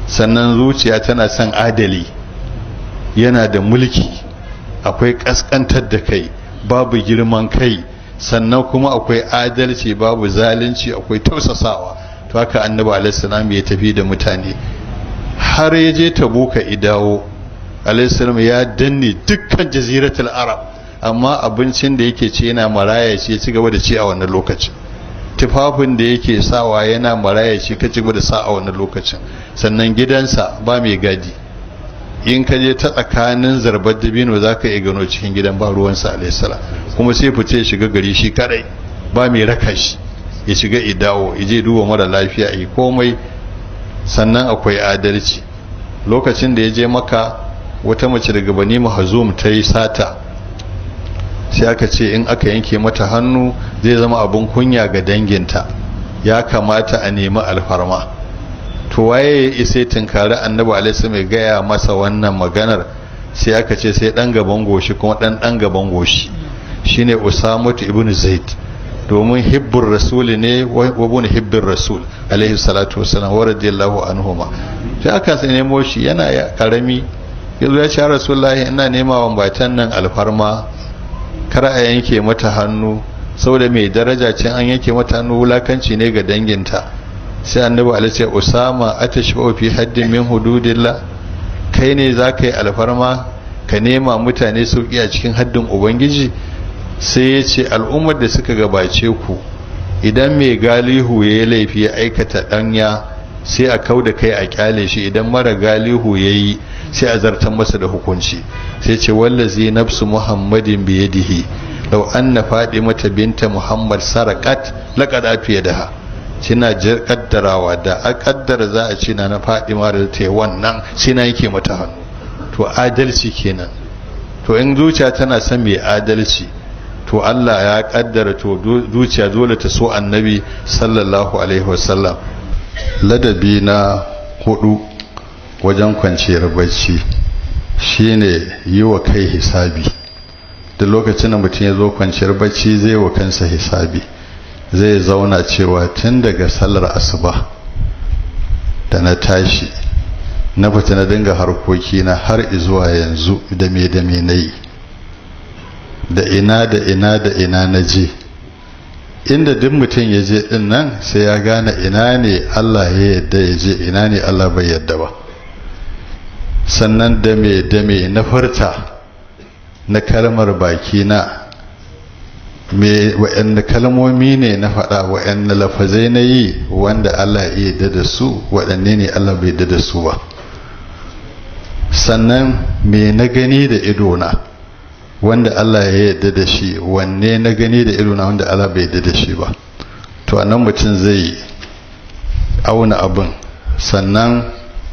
sannan zuciya tana son adali yana da mulki akwai kaskantar da kai babu girman kai sannan kuma akwai adalci babu zalunci akwai tausasawa to haka annabi alaihissalam ya tafi da mutane har ya je tabuka idawo alaihissalam ya danne dukkan jaziratul arab amma abincin da yake ci yana maraya ce ci gaba da ci a wannan lokacin tufafin da yake sawa yana maraya ce ka ci gaba da sa a wannan lokacin sannan gidansa ba mai gadi in ka je ta tsakanin zarbar dabino za ka iya gano cikin gidan ba ruwansa alaihissalam kuma sai fice ya shiga gari shi kadai ba mai raka shi ya shiga idawo ya je duba mara lafiya yi komai sannan akwai adalci lokacin da ya je maka wata mace daga bani mahazum ta yi sata sai aka ce in aka yanke mata hannu zai zama abin kunya ga danginta ya kamata a nemi alfarma to waye ya isa tunkari annabi alaihi mai gaya masa wannan maganar sai aka ce sai dan gaban goshi kuma dan dan gaban goshi shine usamatu ibnu zaid domin hibbur rasul ne wa ibn hibbir rasul alaihi salatu wassalam wa radiyallahu anhuma sai aka sai nemo shi yana karami yanzu ya ce rasulullahi ina nema wa batan nan alfarma kar a yanke mata hannu saboda mai daraja ce an yanke mata hannu wulakanci ne ga danginta sai annabi alaihi ce usama atashfa fi haddin min hududillah kai ne zaka yi alfarma ka nema mutane sauki a cikin haddin ubangiji sai ya ce al'ummar da suka gabace ku idan mai galihu ya yi laifi ya aikata ɗanya sai a kau da kai a kyale shi idan mara galihu ya yi sai a zartar masa da hukunci sai ce wallazi nafsu muhammadin biyadihi law anna mata binta muhammad sarakat laqad afiyadaha kina kaddarawa da a kaddara za a ce na na fadima da ta yi wannan sai na yake mata hannu to adalci kenan to in zuciya tana son mai adalci to Allah ya kaddara to zuciya dole ta so annabi sallallahu alaihi wasallam ladabi na hudu wajen kwanciyar bacci shine yi wa kai hisabi da lokacin da mutum ya zo kwanciyar bacci zai wa kansa hisabi zai zauna cewa tun daga sallar asuba da na tashi na fita na dinga harkokina har izuwa yanzu da me da me na yi da ina da ina da ina na je inda duk mutum ya je din nan sai ya gane ina ne Allah ya yadda ya je ina ne Allah bai yadda ba sannan da me da me na farta na kalmar baki na me wa'anne kalmomi ne na faɗa wa'anne lafazai na yi wanda Allah ya yadda da su waɗanne ne Allah bai yadda da su ba sannan me na gani da idona wanda Allah ya yarda da shi wanne na gani da ido na wanda Allah bai yarda da shi ba to anan mutum zai auna abin sannan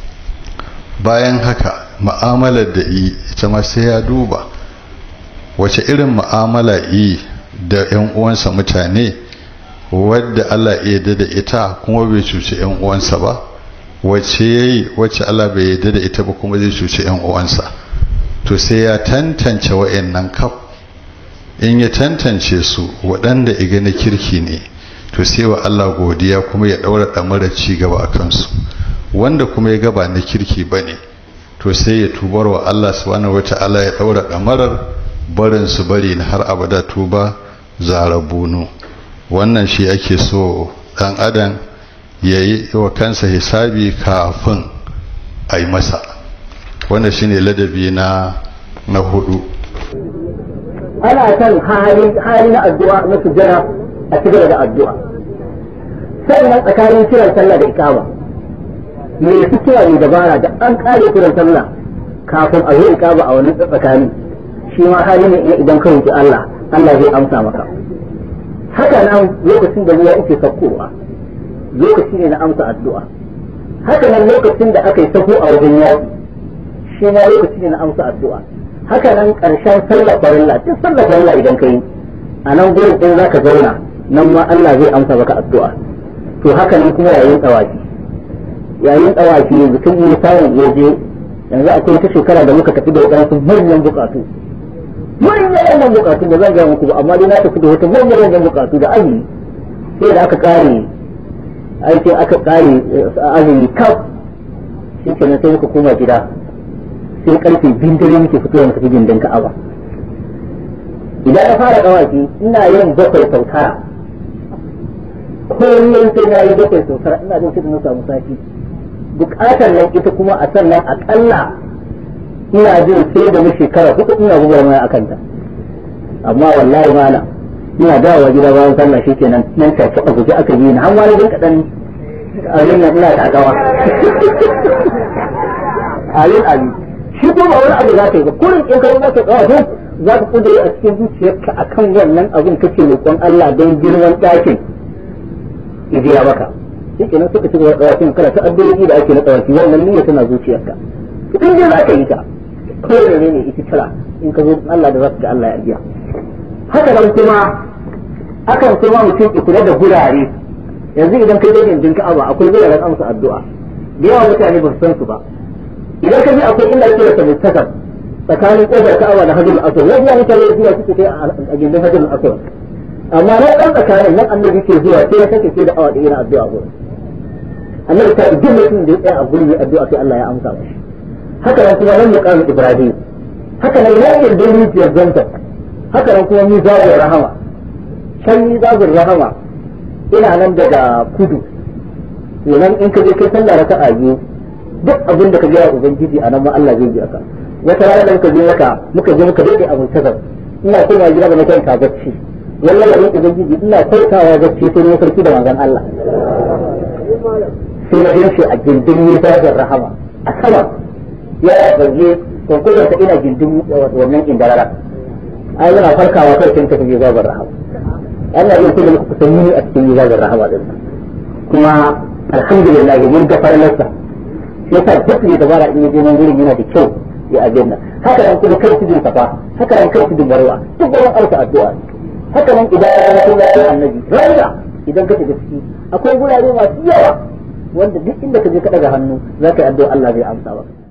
bayan haka mu'amalar da yi ita ma sai ya duba wace irin mu'amala yi da yan uwansa mutane wadda Allah ya yarda da ita kuma bai cuci yan uwansa ba wace yayi wacce Allah bai yarda da ita ba kuma zai cuci yan uwansa to sai ya tantance wa'annan kaf in ya tantance su waɗanda iga na kirki ne to sai wa Allah godiya kuma ya ɗaura ɗamarar ci gaba a kansu wanda kuma ya gaba na kirki ba ne to sai ya tubar wa Allah subhanahu wa ta'ala ya ɗaura ɗamarar barin su bari na har abada tuba zarabunu wannan shi ake so ɗan adam ya yi wa kansa hisabi kafin a yi masa wanda shine ladabi na na hudu ana kan hali hali na addu'a na sujjara a cikin da addu'a sannan tsakanin kiran sallah da ikama me su kira ne dabara da an kare kiran sallah kafin a yi ikama a wani tsakani shi ma hali ne idan ka roki Allah Allah zai amsa maka haka nan lokacin da ruwa yake saukowa lokaci ne na amsa addu'a haka nan lokacin da aka yi sako a wajen yaki shi ma lokaci ne na amsa addu'a haka nan ƙarshen sallar farilla duk sallar farilla idan ka yi a nan gurin in za ka zauna nan ma Allah zai amsa maka addu'a to haka nan kuma yayin tsawafi yayin tsawafi yanzu tun yi samun ya je yanzu akwai wata shekara da muka tafi da waɗansu manyan buƙatu manyan manyan buƙatu da zan gaya muku ba amma dai na tafi da wata manyan manyan buƙatu da azumi sai da aka ƙare ai sai aka ƙare azumi kaf shi kenan sai muka koma gida sai karfe biyun dare muke fitowa mu tafi gindin ka'aba idan na fara dawaki ina yin bakwai sau tara kullum sai na yi bakwai sau tara ina jin sai na samu sati bukatar nan ita kuma a sannan akalla ina jin sai da mu shekara hudu ina gubar mai akan ta amma wallahi mana ina dawowa gida bayan sallah shikenan nan ta a guje aka yi ni har wani jin kadan abin nan ina takawa ayin ayin shi kuma wani abu za ka yi ba kullum in ka zama ka tsawa za ka kudure a cikin zuciyarka akan wannan abin kake roƙon Allah don girman ɗakin idiya maka shi kenan suka ci gaba da kana ta addu'o'i da ake na tsawaki wannan niyya tana zuciyarka in dai za ka yi ta kawai ne ne ita tara in ka zo Allah da za ka ga Allah ya biya haka nan kuma akan kuma mutum ya kula da gurare yanzu idan kai dai jinka aba akwai guraren amsa addu'a da yawa mutane ba su san su ba idan ka ji akwai inda ake rasa mustakar tsakanin kofar ka'aba da hajjul aswad wani ya mutane zuwa suke kai a gindin hajjul aswad amma na ɗan tsakanin nan annabi ke zuwa sai ya sake sai da awa da yana addu'a gurin annabi ta duk mutum da ya tsaya a gurin ya addu'a sai Allah ya amsa mashi haka nan kuma nan muqam ibrahim haka nan yayin da rijiyar zanta haka nan kuma mizabur rahama can mizabur rahama ina nan daga kudu kenan in ka je kai sallah raka'a biyu duk abin da ka ga ubangiji a nan ma Allah zai ji aka wata rana da muka je maka muka je muka dade abin tazar ina kuma gida ba na kwanta bacci wallahi abin ubangiji ina kwantawa bacci sai ne sarki da manzon Allah sai na gan shi a gindin mizabur rahama a sama ya balle konkurin ta ina gindin wannan indarara ai yana farkawa kai kin tafi zabar rahama Allah ya kuma ku san ni a cikin zabar rahama din kuma alhamdulillah mun ga farlarsa yasa duk ne dabara in yaje nan gurin yana da kyau ya ajinna haka nan kuma kai tudun safa haka nan kai tudun barwa duk gurin alka addu'a haka nan idan ka ga sunan annabi rayuwa idan ka shiga ciki akwai gurare masu yawa wanda duk inda ka je ka daga hannu za ka yi addu'a Allah zai amsa maka